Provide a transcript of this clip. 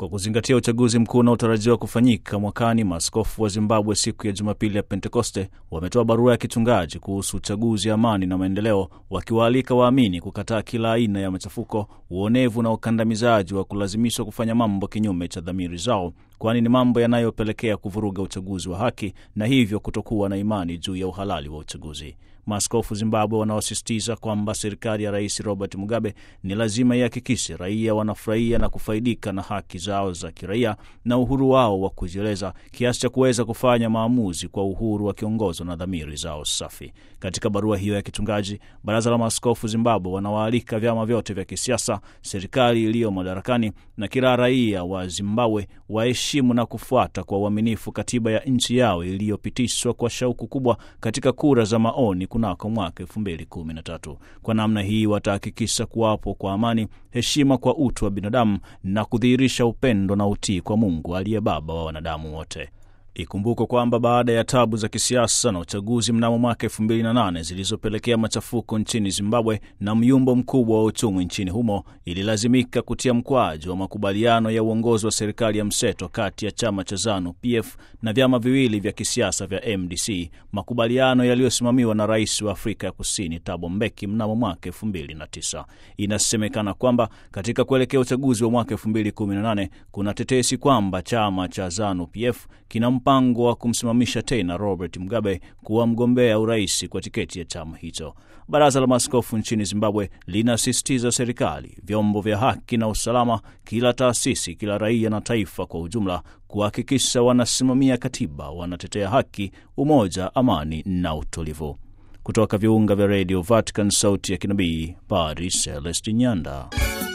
Kwa kuzingatia uchaguzi mkuu unaotarajiwa kufanyika mwakani, maaskofu wa Zimbabwe siku ya Jumapili ya Pentekoste wametoa barua ya kichungaji kuhusu uchaguzi, amani na maendeleo, wakiwaalika waamini kukataa kila aina ya machafuko, uonevu na ukandamizaji wa kulazimishwa kufanya mambo kinyume cha dhamiri zao, kwani ni mambo yanayopelekea kuvuruga uchaguzi wa haki na hivyo kutokuwa na imani juu ya uhalali wa uchaguzi. Maaskofu Zimbabwe wanaosisitiza kwamba serikali ya Rais Robert Mugabe ni lazima ihakikishe raia wanafurahia na kufaidika na haki zao za kiraia na uhuru wao wa kujieleza kiasi cha kuweza kufanya maamuzi kwa uhuru wakiongozwa na dhamiri zao safi. Katika barua hiyo ya kichungaji, Baraza la Maaskofu Zimbabwe wanawaalika vyama vyote vya kisiasa, serikali iliyo madarakani na kila raia wa Zimbabwe waheshimu na kufuata kwa uaminifu katiba ya nchi yao iliyopitishwa kwa shauku kubwa katika kura za maoni kunako mwaka elfu mbili kumi na tatu. Kwa namna hii watahakikisha kuwapo kwa amani, heshima kwa utu wa binadamu na kudhihirisha upendo na utii kwa Mungu aliye Baba wa wanadamu wote. Ikumbukwe kwamba baada ya tabu za kisiasa na uchaguzi mnamo mwaka elfu mbili na nane zilizopelekea machafuko nchini Zimbabwe na myumbo mkubwa wa uchumi nchini humo, ililazimika kutia mkwaju wa makubaliano ya uongozi wa serikali ya mseto kati ya chama cha ZANU PF na vyama viwili vya kisiasa vya MDC, makubaliano yaliyosimamiwa na rais wa Afrika ya Kusini Thabo Mbeki mnamo mwaka elfu mbili na tisa. Inasemekana kwamba katika kuelekea uchaguzi wa mwaka elfu mbili kumi na nane kuna tetesi kwamba chama cha ZANU PF kina mpango wa kumsimamisha tena Robert Mugabe kuwa mgombea urais kwa tiketi ya chama hicho. Baraza la Maaskofu nchini Zimbabwe linasisitiza serikali, vyombo vya haki na usalama, kila taasisi, kila raia na taifa kwa ujumla kuhakikisha wanasimamia katiba, wanatetea haki, umoja, amani na utulivu. Kutoka viunga vya redio Vatican, sauti ya kinabii, Padri Celestin Nyanda.